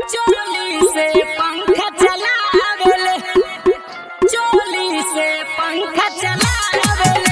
चोली से पंखा चलावेले चोली से पंखा चलावेले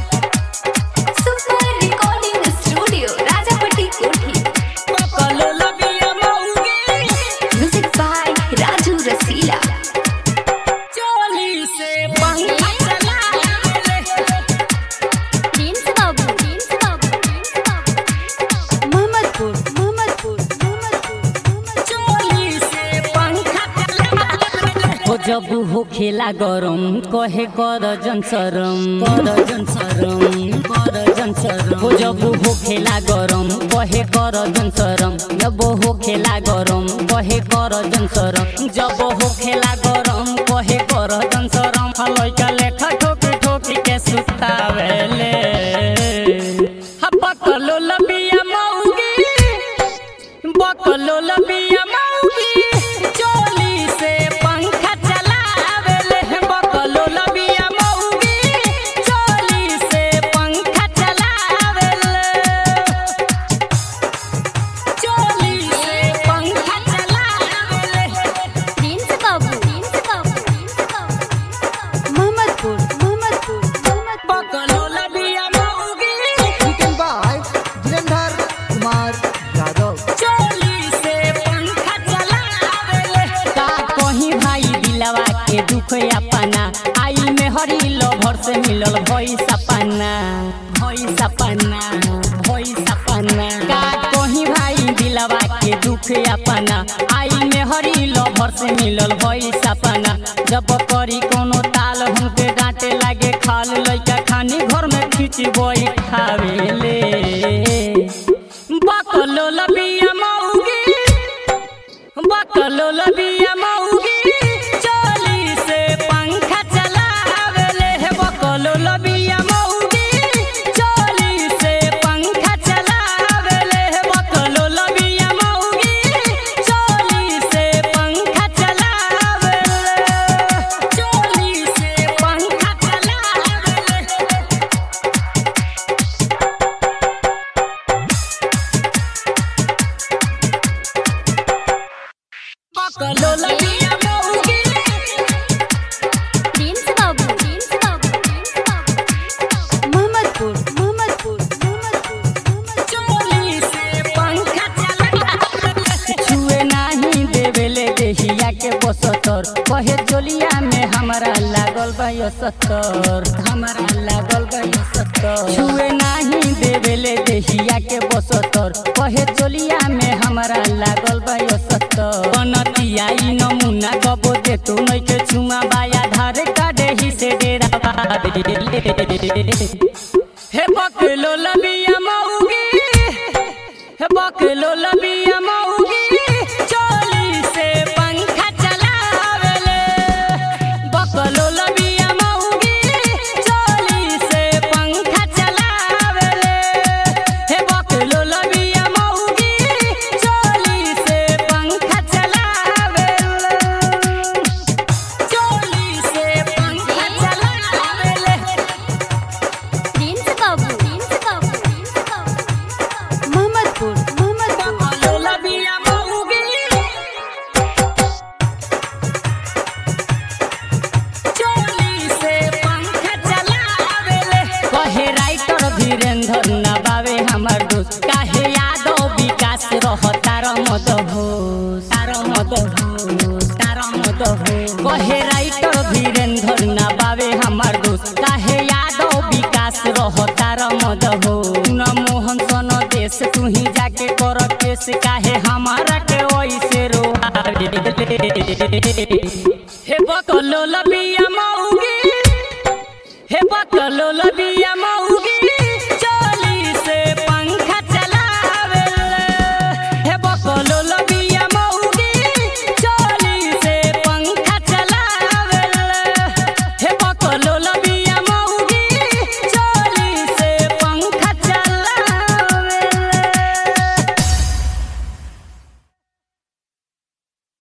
सुपर रिकॉर्डिंग स्टूडियो राजापट्टी कोठी पकल लबिया मौगी म्यूजिक बाय राजू रसीला चोली से पंखा चलावेले प्रिंस बाबू प्रिंस बाबू प्रिंस बाबू मोहम्मदपुर मोहम्मदपुर मोहम्मदपुर चोली से पंखा चलावेले हो जब हो खेला गरम कहे कर जन सरम कर जन सरम कर जन सरम हो जब हो खेला गरम कहे कर जन सरम जब हो खेला गरम कहे कर जन सरम जब हो खेला गरम कहे कर जन सरम लइका लेखा ठोकी ठोकी के सुतावेले हा पकलो लबिया मौगी बकलो लबिया मौगी चोली से पंखा चलावेले बकलो लबिया मौगी चोली से पंखा चलावेले चोली से पंखा चलावेले प्रिंस बाबू प्रिंस बाबू प्रिंस बाबू मोहम्मदपुर मोहम्मदपुर मोहम्मदपुर बकलो लबिया मौगी Written by Dhirendra Kumar Yadav. चोली से पंखा चलावेले का कहीं भाई दिलवा के दुख अपना आई में हरी लभर से मिलल भई सपना भई सपना भई सपना का कहीं भाई दिलवा के दुख अपना आई में हरी लभर से मिलल भई सपना जब करी कोनो ताल हमके डांटे लागे खाल लइका खानी घर में खींच बई खावेले बकलो लबिया मौगी बकलो लबिया मौगी चोली से पंखा चलावेले हे बकलो लबिया मौगी चोली से पंखा चलावेले हे बकलो लबिया मौगी चोली से पंखा चलावेले चोली से पंखा चलावेले बकलो लबिया मौगी प्रिंस बाबू प्रिंस बाबू प्रिंस बाबू मोहम्मदपुर मोहम्मदपुर मोहम्मदपुर चोली से पंखा चलावेले छुए नाही देवेले देहिया के बसतर कहे चोलिया में हमारा लागल बा यो सत्तर हमारा लागल बा यो सत्तर छुए नाही देवेले देहिया के बसतर कहे चोलिया में हमारा लागल बा यो सत्तर बनतिया ई नमूना कबो दे तू नहीं के छुमा बाया धारे काटे ही से डेरा बादे हे बकलो लबिया मौगी हे बकलो लबिया मौगी चोली से पंखा चलावेले बकलो लबिया मौगी चोली से पंखा चलावेले हे बकलो लबिया मौगी चोली से पंखा चलावेले चोली से पंखा चलावेले प्रिंस बाबू प्रिंस बाबू प्रिंस बाबू मोहम्मदपुर मोहम्मदपुर बकलो लबिया मौगी चोली से पंखा चलावेले कहे राइटर धीरेन्द्र नबावे हमार दोस्त काहे यादव विकास रह तार मद हो तार मद हो तार मद हो कहे राइटर धीरेन्द्र नबावे हमार दोस्त काहे यादव विकास रह तार मद हो न मोहन सन देश तू ही जाके कर केस काहे हमारा के ओइसे रोआ हे बकलो लबिया मौगी हे बकलो लबिया